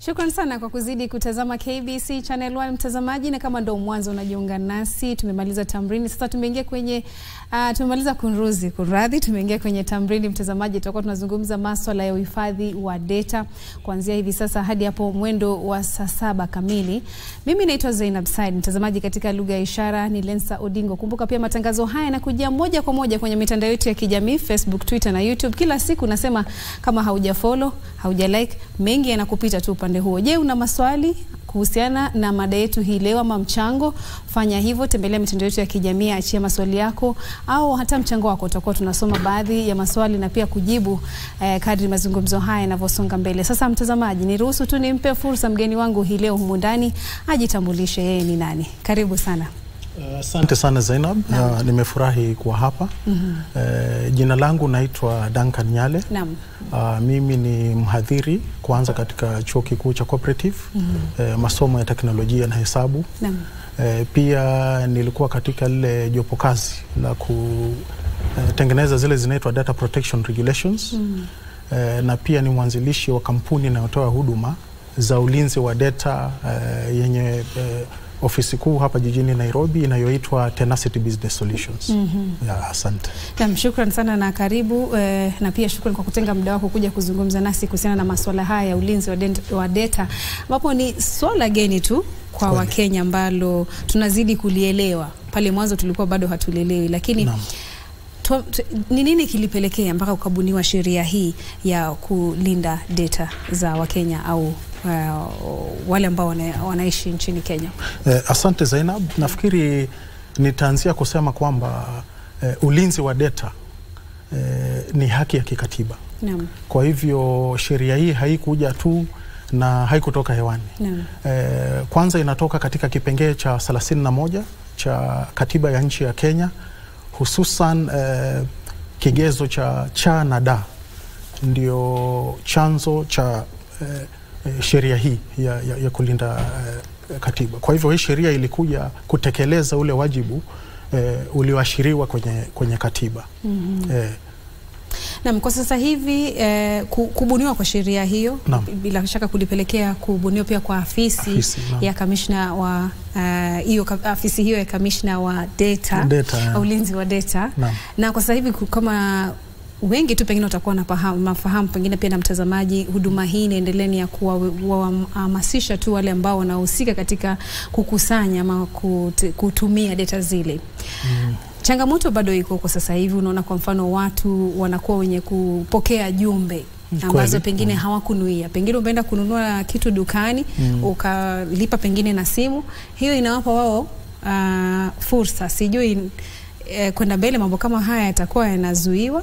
Shukran sana kwa kuzidi kutazama KBC Channel 1 mtazamaji, na kama ndo mwanzo unajiunga nasi, tumemaliza tamrini, sasa tumeingia kwenye uh, tumemaliza kunruzi kunradhi, tumeingia kwenye tamrini mtazamaji. Tutakuwa tunazungumza maswala ya uhifadhi wa data kuanzia hivi sasa hadi hapo mwendo wa saa saba kamili. Mimi naitwa Zainab Said, mtazamaji katika lugha ya ishara ni Lensa Odingo. Kumbuka pia matangazo haya yanakujia moja kwa moja kwenye mitandao yetu ya kijamii Facebook, Twitter na YouTube kila siku. Nasema kama hauja follow, hauja like, mengi yanakupita tu upande huo. Je, una maswali kuhusiana na mada yetu hii leo ama mchango? Fanya hivyo, tembelea mitandao yetu ya kijamii, achia maswali yako au hata mchango wako. Tutakuwa tunasoma baadhi ya maswali na pia kujibu eh, kadri mazungumzo haya yanavyosonga mbele. Sasa mtazamaji, niruhusu tu nimpe fursa mgeni wangu hii leo humu ndani ajitambulishe yeye ni nani. Karibu sana. Asante uh, sana Zainab. Uh, nimefurahi kuwa hapa. mm -hmm. uh, jina langu naitwa Duncan Nyale. Naam. Uh, mimi ni mhadhiri kwanza katika chuo kikuu cha Cooperative mm -hmm. uh, masomo ya teknolojia na hesabu. Naam. Uh, pia nilikuwa katika lile jopo kazi la kutengeneza uh, zile zinaitwa data protection regulations mm -hmm. uh, na pia ni mwanzilishi wa kampuni inayotoa huduma za ulinzi wa data uh, yenye uh, ofisi kuu hapa jijini Nairobi inayoitwa Tenacity Business Solutions. mm -hmm. Ya, asante. Naam, shukran sana na karibu eh, na pia shukran kwa kutenga muda wako kuja kuzungumza nasi kuhusiana na masuala haya ya ulinzi wa, wa data ambapo ni swala geni tu kwa Kweli. Wakenya ambalo tunazidi kulielewa. Pale mwanzo tulikuwa bado hatulielewi, lakini Naam. tu- tu- ni nini kilipelekea mpaka ukabuniwa sheria hii ya kulinda data za Wakenya au uh, wale ambao wana, wanaishi nchini Kenya? Eh, asante Zainab. Nafikiri nitaanzia kusema kwamba eh, ulinzi wa data eh, ni haki ya kikatiba. Naam, Kwa hivyo sheria hii haikuja tu na haikutoka hewani. naam, Eh, kwanza inatoka katika kipengee cha 31 cha katiba ya nchi ya Kenya, hususan eh, kigezo cha cha na da ndio chanzo cha eh, eh, sheria hii ya, ya, ya kulinda eh, katiba. Kwa hivyo hii sheria ilikuja kutekeleza ule wajibu eh, ulioashiriwa kwenye, kwenye katiba Mhm. eh, Naam, kwa sasa hivi eh, ku- kubuniwa kwa sheria hiyo Naam. bila shaka kulipelekea kubuniwa pia kwa afisi, Afisi, naam. ya kamishna wa eh, hiyo ka- afisi hiyo ya kamishna wa data, Data, yeah. ulinzi wa data Naam. na kwa sasa hivi ku- kama wengi tu pengine watakuwa nafahamu, mafahamu pengine pia na mtazamaji, huduma hii inaendelea ni ya kuwahamasisha tu wale ambao wanahusika katika kukusanya ama kut- kutumia data zile mm. changamoto bado iko kwa sasa hivi. Unaona, kwa mfano watu wanakuwa wenye kupokea jumbe ambazo Kweli. pengine Mm. hawakunuia. Pengine umeenda kununua kitu dukani Mm. ukalipa pengine na simu, hiyo inawapa wao uh, fursa. Sijui eh, kwenda mbele mambo kama haya yatakuwa yanazuiwa.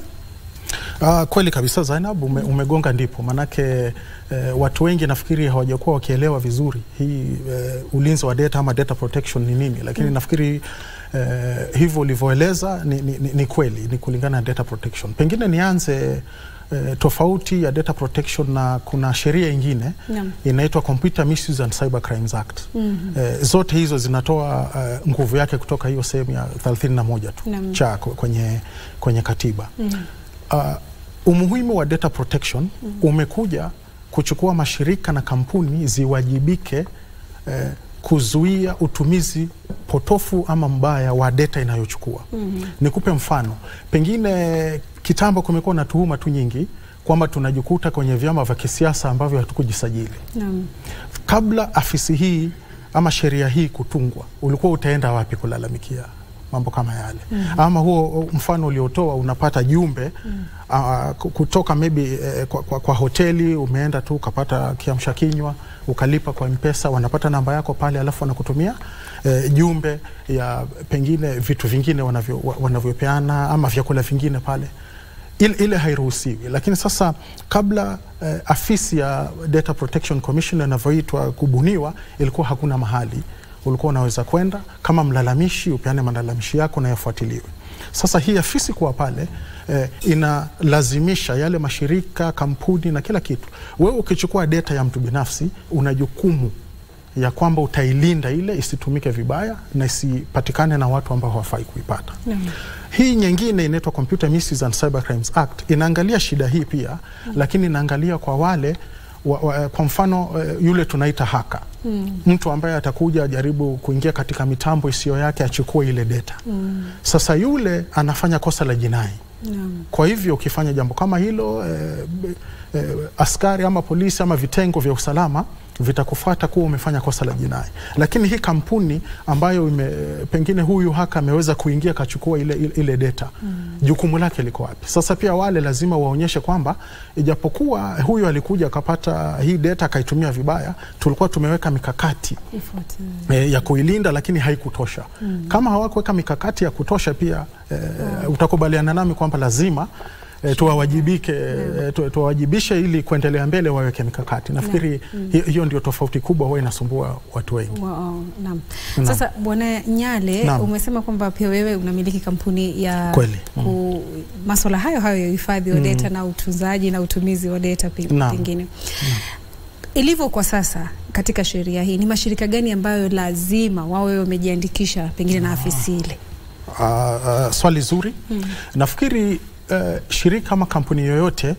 Ah, kweli kabisa Zainab, ume, umegonga ndipo manake eh, watu wengi nafikiri hawajakuwa wakielewa vizuri hii eh, ulinzi wa data ama data protection ni nini, lakini Mm. nafikiri eh, hivyo ulivyoeleza ni, ni, ni, ni kweli ni kulingana na data protection. Pengine nianze eh, tofauti ya data protection na kuna sheria ingine Naam. inaitwa Computer Misuse and Cyber Crimes Act. Mhm. Eh, zote hizo zinatoa eh, nguvu yake kutoka hiyo sehemu ya 31 tu Naam. cha kwenye, kwenye katiba Mhm. uh, umuhimu wa data protection Mhm. umekuja kuchukua mashirika na kampuni ziwajibike eh, kuzuia utumizi potofu ama mbaya wa data inayochukua. Mhm. Nikupe mfano, pengine kitambo kumekuwa na tuhuma tu nyingi kwamba tunajikuta kwenye vyama vya kisiasa ambavyo hatukujisajili. Naam. Kabla afisi hii ama sheria hii kutungwa, ulikuwa utaenda wapi kulalamikia mambo kama yale? Mhm. Ama huo mfano uliotoa, unapata jumbe uh, kutoka maybe eh, kwa, kwa, kwa hoteli umeenda tu ukapata kiamsha kinywa ukalipa kwa mpesa, wanapata namba yako pale, alafu wanakutumia eh, jumbe ya pengine vitu vingine wanavyo, wa- wanavyopeana ama vyakula vingine pale ile, ile hairuhusiwi. Lakini sasa kabla eh, afisi ya Data Protection Commission inavyoitwa kubuniwa, ilikuwa hakuna mahali ulikuwa unaweza kwenda kama mlalamishi upeane malalamishi yako na yafuatiliwe. Sasa hii afisi kuwa pale eh, inalazimisha yale mashirika, kampuni na kila kitu. Wewe ukichukua data ya mtu binafsi, una jukumu ya kwamba utailinda ile isitumike vibaya na isipatikane na watu ambao hawafai kuipata. Naam. Hii nyingine inaitwa Computer Misuse and Cyber Crimes Act inaangalia shida hii pia, lakini inaangalia kwa wale wa, wa, kwa mfano eh, yule tunaita haka Mm. mtu ambaye atakuja ajaribu kuingia katika mitambo isiyo yake achukue ile data. Mm. Sasa yule anafanya kosa la jinai. Naam. Kwa hivyo ukifanya jambo kama hilo eh, eh, askari ama polisi ama vitengo vya usalama vitakufuata kuwa umefanya kosa la jinai. Lakini hii kampuni ambayo ime, pengine huyu haka ameweza kuingia akachukua ile, ile, ile data mm. jukumu lake liko wapi? Sasa pia wale lazima waonyeshe kwamba ijapokuwa huyu alikuja akapata hii data akaitumia vibaya, tulikuwa tumeweka mikakati Ifuatiliwe. e, ya kuilinda lakini haikutosha. Mm. Kama hawakuweka mikakati ya kutosha pia e, utakubaliana nami kwamba lazima e, tuwawajibike e, tu- tuwawajibishe ili kuendelea mbele waweke mikakati. Nafikiri hi- hiyo ndio tofauti kubwa huwa inasumbua watu wengi. Wow, naam. Naam. Sasa Bwana Nyale, Naam. umesema kwamba pia wewe unamiliki kampuni ya Kweli. ku, maswala hayo hayo ya uhifadhi wa Mm. data na utunzaji na utumizi wa data pe- Naam. pengine ilivyo kwa sasa katika sheria hii, ni mashirika gani ambayo lazima wawe wamejiandikisha pengine na afisi ile? Uh, uh, swali zuri. Mm. Nafikiri uh, shirika ama kampuni yoyote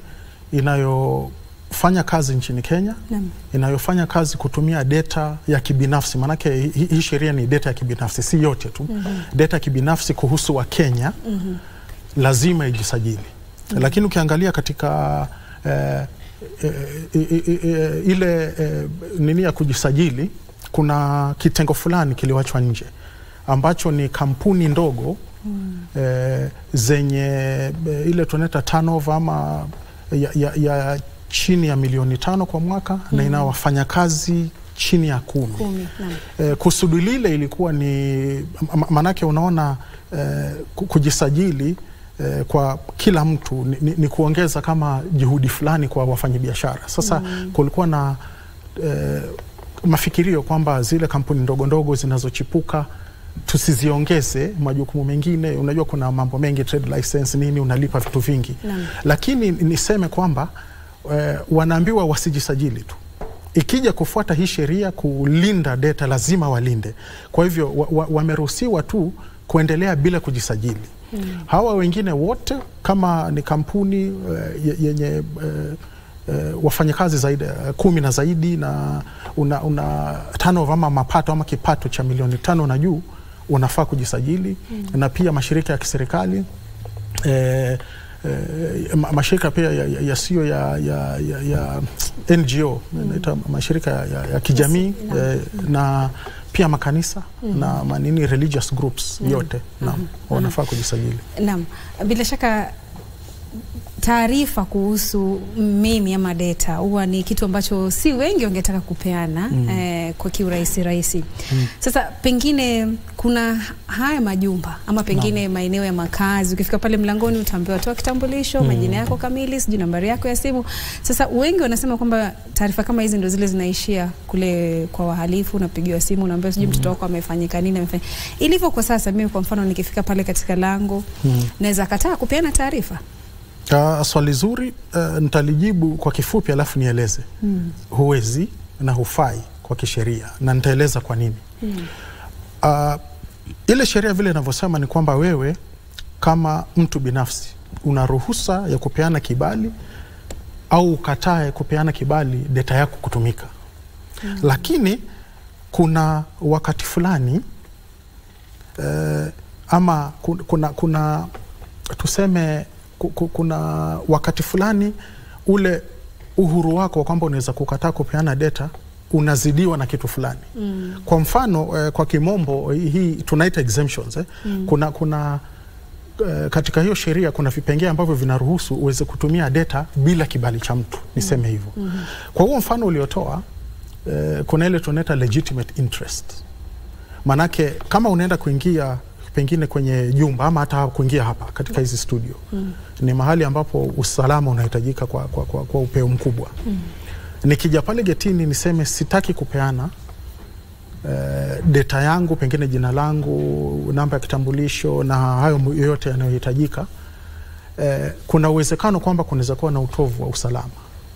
inayofanya kazi nchini Kenya Naam. inayofanya kazi kutumia data ya kibinafsi, maanake hii hi sheri ni data ya kibinafsi, si yote tu Mhm. data ya kibinafsi kuhusu Wakenya Mhm. lazima ijisajili. Lakini ukiangalia katika eh, eh, eh, eh, eh, ile eh, nini ya kujisajili, kuna kitengo fulani kiliwachwa nje ambacho ni kampuni ndogo eh, zenye eh, ile tunaita turnover ama ya, ya, ya chini ya milioni tano kwa mwaka na ina wafanyakazi chini ya kumi. Kumi. Naam. Eh, kusudi lile ilikuwa ni ma- manake, unaona eh, ku- kujisajili eh, kwa kila mtu ni, ni, ni kuongeza kama juhudi fulani kwa wafanyabiashara. Sasa kulikuwa na eh, mafikirio kwamba zile kampuni ndogo ndogo zinazochipuka tusiziongeze majukumu mengine. Unajua kuna mambo mengi, trade license nini, unalipa vitu vingi Naam. lakini niseme kwamba eh, wanaambiwa wasijisajili tu. Ikija kufuata hii sheria kulinda data, lazima walinde. Kwa hivyo wa- wa- wameruhusiwa tu kuendelea bila kujisajili. Hawa wengine wote kama ni kampuni eh, ye- yenye eh, eh, wafanyakazi zaidi eh, kumi na zaidi na una, una turnover ama mapato ama kipato cha milioni tano na juu unafaa kujisajili na pia mashirika ya kiserikali eh, eh, ma- mashirika pia yasiyo ya, ya, ya, ya, ya NGO naita mashirika ya, ya, ya kijamii Naam. eh, na pia makanisa na manini religious groups yote naam, wanafaa kujisajili. Naam, bila shaka taarifa kuhusu mimi ama data huwa ni kitu ambacho si wengi wangetaka kupeana Mm. eh, kwa kiurahisi rahisi. Mm. Sasa pengine kuna haya majumba ama pengine maeneo ya makazi, ukifika pale mlangoni utaambiwa toa kitambulisho, Mm. majina yako kamili, sijui nambari yako ya simu. Sasa wengi wanasema kwamba taarifa kama hizi ndo zile zinaishia kule kwa wahalifu, unapigiwa simu, unaambiwa sijui mtoto wako amefanyika nini, amefanya ilivyo kwa sasa. Mimi kwa mfano nikifika pale katika lango Mm. naweza kataa kupeana taarifa Uh, swali zuri uh, nitalijibu kwa kifupi alafu nieleze. mm. Huwezi na hufai kwa kisheria na nitaeleza kwa nini. Mm. Uh, ile sheria vile inavyosema ni kwamba wewe kama mtu binafsi una ruhusa ya kupeana kibali au ukatae kupeana kibali data yako kutumika. Mm. Lakini kuna wakati fulani eh, ama ku- kuna, kuna tuseme ku- ku- kuna wakati fulani ule uhuru wako wa kwamba unaweza kukataa kupeana data unazidiwa na kitu fulani. Mm. Kwa mfano eh, kwa kimombo hii hii tunaita exemptions eh. Mm. Kuna, kuna eh, katika hiyo sheria kuna vipengee ambavyo vinaruhusu uweze kutumia data bila kibali cha mtu, niseme hivyo. Mhm. Kwa huo mfano uliotoa eh, kuna ile tunaita legitimate interest. Manake kama unaenda kuingia pengine kwenye jumba ama hata kuingia hapa katika hizi studio Mm. ni mahali ambapo usalama unahitajika kwa, kwa, kwa, kwa upeo mkubwa. Mm. Nikija pale getini niseme sitaki kupeana eh, data yangu, pengine jina langu, namba ya kitambulisho na hayo mu- yoyote yanayohitajika, eh, kuna uwezekano kwamba kunaweza kuwa na utovu wa usalama.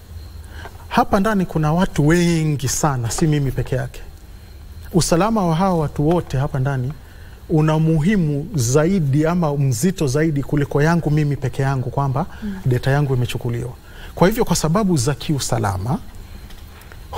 Hapa ndani kuna watu wengi sana, si mimi peke yake. Usalama wa hawa watu wote hapa ndani una muhimu zaidi ama mzito zaidi kuliko yangu mimi peke yangu, kwamba data yangu imechukuliwa. Kwa hivyo, kwa sababu za kiusalama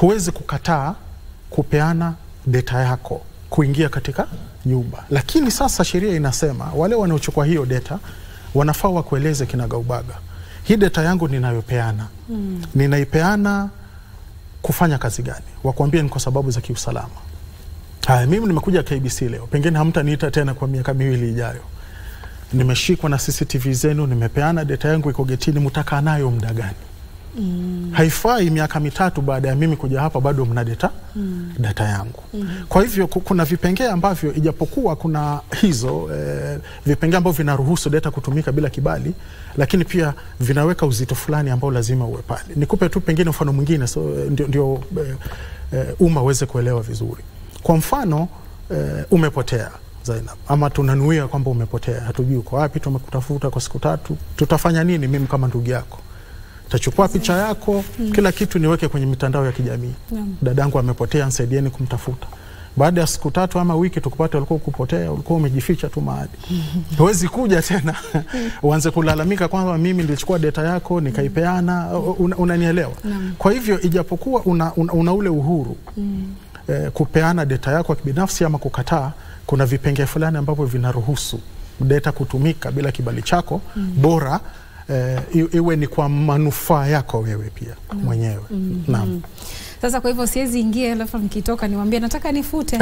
huwezi kukataa kupeana data yako kuingia katika nyumba, lakini sasa sheria inasema wale wanaochukua hiyo data wanafaa wakueleze kinagaubaga, hii data yangu ninayopeana mm. ninaipeana kufanya kazi gani? Wakuambia ni kwa sababu za kiusalama. Haya, mimi nimekuja KBC leo, pengine hamtaniita tena kwa miaka miwili ijayo. Nimeshikwa na CCTV zenu, nimepeana data yangu iko getini, mtakaa nayo muda gani? Mm. Haifai miaka mitatu baada ya mimi kuja hapa bado mna data, mm. data yangu mm. Kwa hivyo kuna vipengee ambavyo ijapokuwa kuna hizo eh, vipengee ambavyo vinaruhusu data kutumika bila kibali, lakini pia vinaweka uzito fulani ambao lazima uwe pale. Nikupe tu pengine mfano mwingine so, ndio, ndio eh, eh, umma uweze kuelewa vizuri. Kwa mfano eh, umepotea Zainab, ama tunanuia kwamba umepotea, hatujui uko wapi, tumekutafuta kwa siku tatu, tutafanya nini? Mimi kama ndugu yako tachukua picha yako mm. kila kitu niweke kwenye mitandao ya kijamii mm. dadangu amepotea, nsaidieni kumtafuta. Baada ya siku tatu ama wiki tukupata ulikuwa kupotea, ulikuwa umejificha tu mahali, huwezi kuja tena uanze kulalamika kwamba mimi nilichukua data yako nikaipeana. Una, unanielewa? Kwa hivyo ijapokuwa una, una, una ule uhuru mm. eh, kupeana data yako ya kibinafsi ama kukataa, kuna vipengee fulani ambavyo vinaruhusu data kutumika bila kibali chako mm. bora Uh, iwe ni kwa manufaa yako wewe pia mm. mwenyewe mm. Naam. Sasa kwa hivyo siwezi ingia alafu nikitoka niwaambie nataka nifute.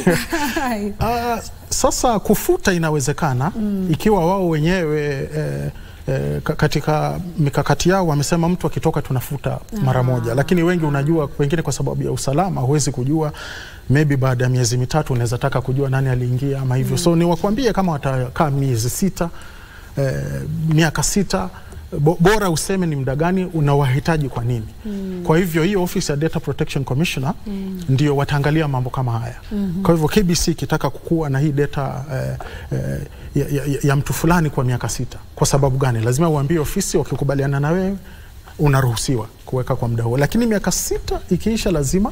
Uh, sasa kufuta inawezekana mm. ikiwa wao wenyewe eh, eh, katika mikakati yao wamesema mtu akitoka tunafuta mara moja, lakini wengi unajua, wengine kwa sababu ya usalama huwezi kujua maybe baada ya miezi mitatu unaweza taka kujua nani aliingia ama hivyo mm. so ni wakwambie kama watakaa miezi sita eh, miaka sita bora useme ni muda gani unawahitaji kwa nini. mm. Kwa hivyo hiyo office ya Data Protection Commissioner mm. ndio wataangalia mambo kama haya mm -hmm. Kwa hivyo KBC ikitaka kukua na hii data eh, eh, ya, ya, ya mtu fulani kwa miaka sita, kwa sababu gani? Lazima uambie ofisi, wakikubaliana na wewe unaruhusiwa kuweka kwa muda huo, lakini miaka sita ikiisha lazima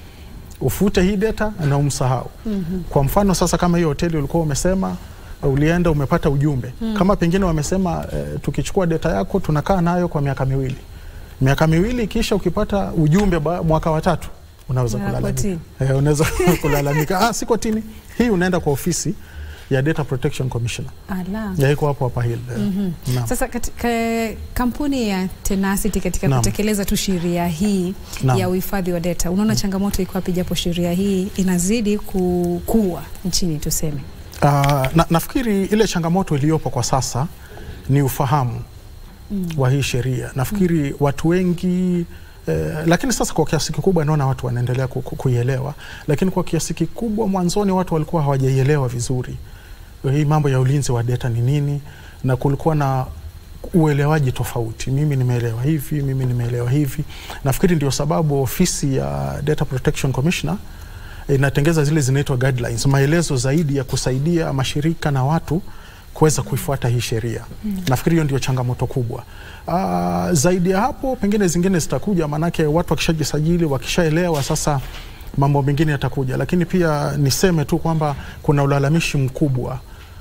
ufute hii data na umsahau. mm -hmm. Kwa mfano sasa, kama hiyo hoteli ulikuwa umesema ulienda umepata ujumbe hmm. Kama pengine wamesema e, tukichukua data yako tunakaa nayo kwa miaka miwili, miaka miwili kisha ukipata ujumbe ba, mwaka wa tatu unaweza kulalamika e, unaweza kulalamika ah, si kotini hii, unaenda kwa ofisi ya Data Protection Commissioner ya iko hapo hapa hili mm -hmm. Sasa katika kampuni ya Tenacity katika Naam. kutekeleza tu sheria hii Naam. ya uhifadhi wa data unaona mm. changamoto iko wapi, japo sheria hii inazidi kukua nchini tuseme? Uh, na, nafikiri ile changamoto iliyopo kwa sasa ni ufahamu mm. wa hii sheria. Nafikiri mm. watu wengi eh, lakini sasa kwa kiasi kikubwa naona watu wanaendelea ku, ku, kuielewa, lakini kwa kiasi kikubwa mwanzoni watu walikuwa hawajaielewa vizuri hii mambo ya ulinzi wa data ni nini, na kulikuwa na uelewaji tofauti. Mimi nimeelewa hivi, mimi nimeelewa hivi. Nafikiri ndio sababu ofisi ya Data Protection Commissioner inatengeza zile zinaitwa guidelines, maelezo zaidi ya kusaidia mashirika na watu kuweza kuifuata hii sheria mm. Nafikiri hiyo ndio changamoto kubwa. Aa, zaidi ya hapo pengine zingine zitakuja, maanake watu wakishajisajili, wakishaelewa sasa mambo mengine yatakuja, lakini pia niseme tu kwamba kuna ulalamishi mkubwa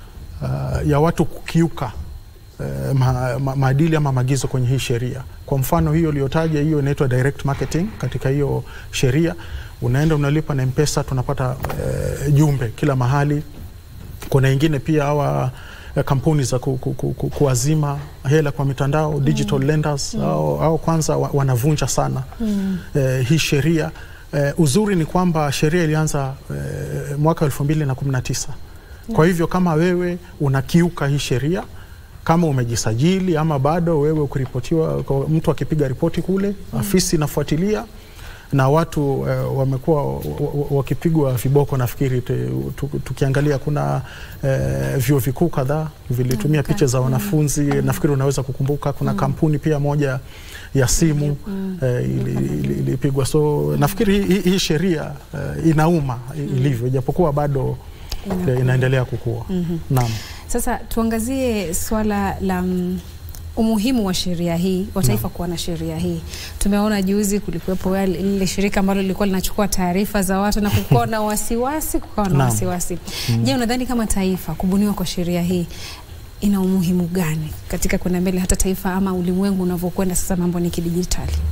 uh, ya watu kukiuka uh, ma, ma, maadili ama maagizo kwenye hii sheria. Kwa mfano hiyo uliyotaja, hiyo inaitwa direct marketing katika hiyo sheria unaenda unalipa na Mpesa, tunapata e, jumbe kila mahali. Kuna ingine pia hawa e, kampuni za ku, ku, ku, ku, kuazima hela kwa mitandao digital mm. lenders mm. au, au kwanza wa, wanavunja sana mm. e, hii sheria e, uzuri ni kwamba sheria ilianza e, mwaka elfu mbili na kumi na tisa mm. kwa hivyo kama wewe unakiuka hii sheria kama umejisajili ama bado wewe ukiripotiwa, mtu akipiga ripoti kule mm. afisi inafuatilia na watu uh, wamekuwa wakipigwa viboko. Nafikiri tukiangalia kuna uh, vyuo vikuu kadhaa vilitumia okay. picha za wanafunzi mm. nafikiri unaweza kukumbuka kuna mm. kampuni pia moja ya simu mm. uh, ilipigwa ili, so mm. nafikiri hii, hii sheria uh, inauma mm. ilivyo, ijapokuwa bado Ina inaendelea kukua mm -hmm. Naam. Sasa tuangazie swala la umuhimu wa sheria hii wa taifa kuwa na sheria hii. Tumeona juzi kulikuwepo lile shirika ambalo lilikuwa linachukua taarifa za watu na kukuwa na wasiwasi, kukawa na wasiwasi. Mm. Je, unadhani kama taifa kubuniwa kwa sheria hii ina umuhimu gani katika kwenda mbele hata taifa ama ulimwengu unavyokwenda sasa, mambo ni kidijitali?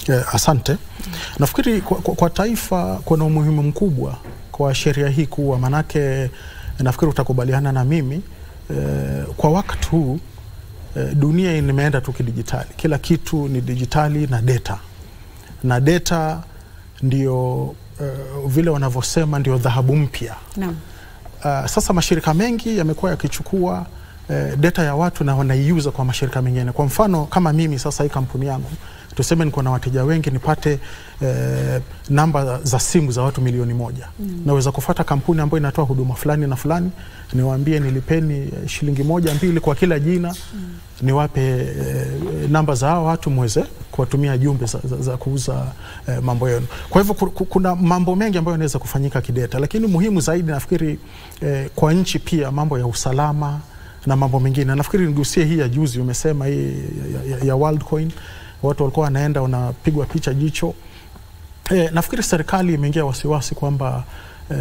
Eh, asante. Nafikiri kwa, kwa, kwa taifa kuna umuhimu mkubwa kwa sheria hii kuwa, manake nafikiri utakubaliana na mimi eh, kwa wakati huu eh, dunia imeenda tu kidijitali, kila kitu ni dijitali na data na data ndio eh, vile wanavyosema ndio dhahabu mpya. Naam. Uh, sasa mashirika mengi yamekuwa yakichukua uh, data ya watu na wanaiuza kwa mashirika mengine. Kwa mfano kama mimi sasa, hii kampuni yangu tuseme niko na wateja wengi, nipate uh, namba za simu za watu milioni moja mm. naweza kufata kampuni ambayo inatoa huduma fulani na fulani, niwaambie nilipeni eh, shilingi moja mbili kwa kila jina mm. niwape eh, namba za hao watu mweze kuwatumia jumbe za, za, za kuuza eh, mambo yenu. Kwa hivyo ku- ku- kuna mambo mengi ambayo yanaweza kufanyika kideta, lakini muhimu zaidi nafikiri eh, kwa nchi pia mambo ya usalama na mambo mengine. Nafikiri nigusie hii ya juzi, umesema hii ya, ya, ya Worldcoin, watu walikuwa wanaenda wanapigwa picha jicho. Eh, nafikiri serikali imeingia wasiwasi kwamba eh,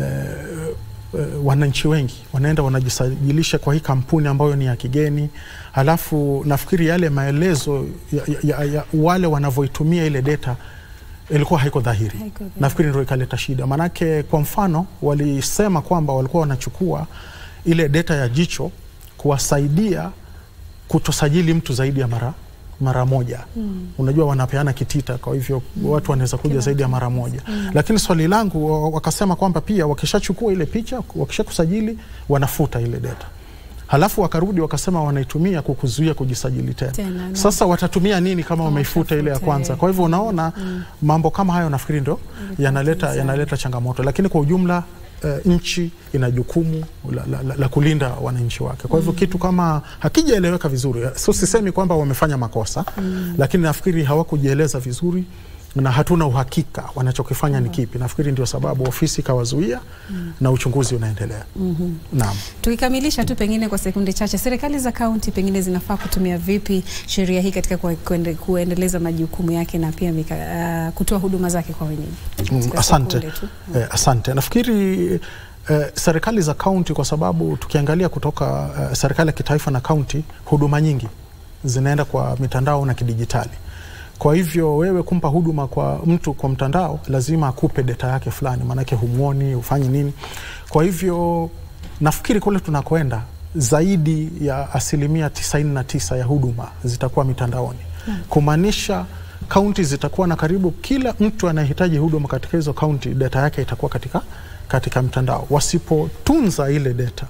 eh, wananchi wengi wanaenda wanajisajilisha kwa hii kampuni ambayo ni ya kigeni, halafu nafikiri yale maelezo ya, ya, ya, ya wale wanavyoitumia ile data ilikuwa haiko dhahiri. Haiko dhahiri. Nafikiri ndio ikaleta shida, maanake kwa mfano walisema kwamba walikuwa wanachukua ile data ya jicho kuwasaidia kutosajili mtu zaidi ya mara mara moja mm. Unajua wanapeana kitita, kwa hivyo mm. watu wanaweza kuja Kila zaidi ya mara moja mm. Lakini swali langu wa- wakasema kwamba pia wakishachukua ile picha, wakishakusajili wanafuta ile data, halafu wakarudi wakasema wanaitumia kukuzuia kujisajili tena. Tena, naam. Sasa watatumia nini kama wameifuta ile ya watafuta, kwanza? eh. Kwa hivyo unaona mambo kama hayo nafikiri ndio yanaleta, yanaleta changamoto, lakini kwa ujumla eh, nchi ina jukumu la, la, la, la kulinda wananchi wake. Kwa hivyo kitu kama hakijaeleweka vizuri, so sisemi kwamba wamefanya makosa lakini nafikiri hawakujieleza vizuri na hatuna uhakika wanachokifanya ni kipi. Nafikiri ndio sababu ofisi ikawazuia na uchunguzi unaendelea. Naam. Tukikamilisha tu pengine kwa sekunde chache, serikali za kaunti pengine zinafaa kutumia vipi sheria hii katika kue- kuende, kuendeleza majukumu yake na pia mika, uh, kutoa huduma zake kwa wenyeji? Mm, Katika asante. sekunde tu. Eh, asante. Nafikiri eh, serikali za kaunti kwa sababu tukiangalia kutoka eh, serikali ya kitaifa na kaunti, huduma nyingi zinaenda kwa mitandao na kidijitali. Kwa hivyo wewe kumpa huduma kwa mtu kwa mtandao, lazima akupe data yake fulani, maanake humwoni, hufanyi nini. Kwa hivyo nafikiri kule tunakoenda zaidi ya asilimia 99 ya huduma zitakuwa mitandaoni, kumaanisha kaunti zitakuwa na karibu kila mtu anayehitaji huduma katika hizo kaunti, data yake itakuwa katika, katika mtandao. Wasipotunza ile data,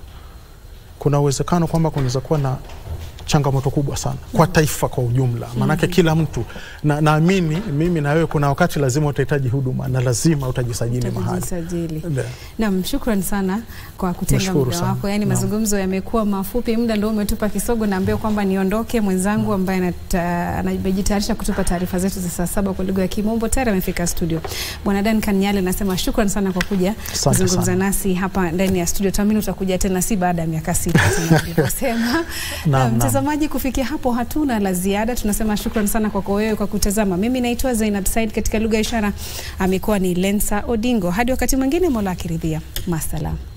kuna uwezekano kwamba kunaweza kuwa na changamoto kubwa sana kwa taifa kwa ujumla, maanake kila mtu na, naamini mimi na wewe, kuna wakati lazima utahitaji huduma na lazima utajisajili mahali. Utajisajili. Ndio. Naam, shukran sana kwa kutenga Nashukuru muda sana. wako. Yaani Naam. mazungumzo yamekuwa mafupi, muda ndio umetupa kisogo. Naambia kwamba niondoke, mwenzangu ambaye anata- anajitayarisha kutupa taarifa zetu za saa saba kwa lugha ya Kimombo tayari amefika studio. Bwana Dan Kanyale, nasema shukran sana kwa kuja Asante kuzungumza sana. nasi hapa ndani ya studio. Tuamini utakuja tena, si baada ya miaka sita kama nilivyosema. Naam, Na naam. mtazamaji, kufikia hapo hatuna la ziada. Tunasema shukran sana kwako wewe kwa kutazama. Mimi naitwa Zainab Said, katika lugha ya ishara amekuwa ni Lensa Odingo. Hadi wakati mwingine, Mola akiridhia. Masalam.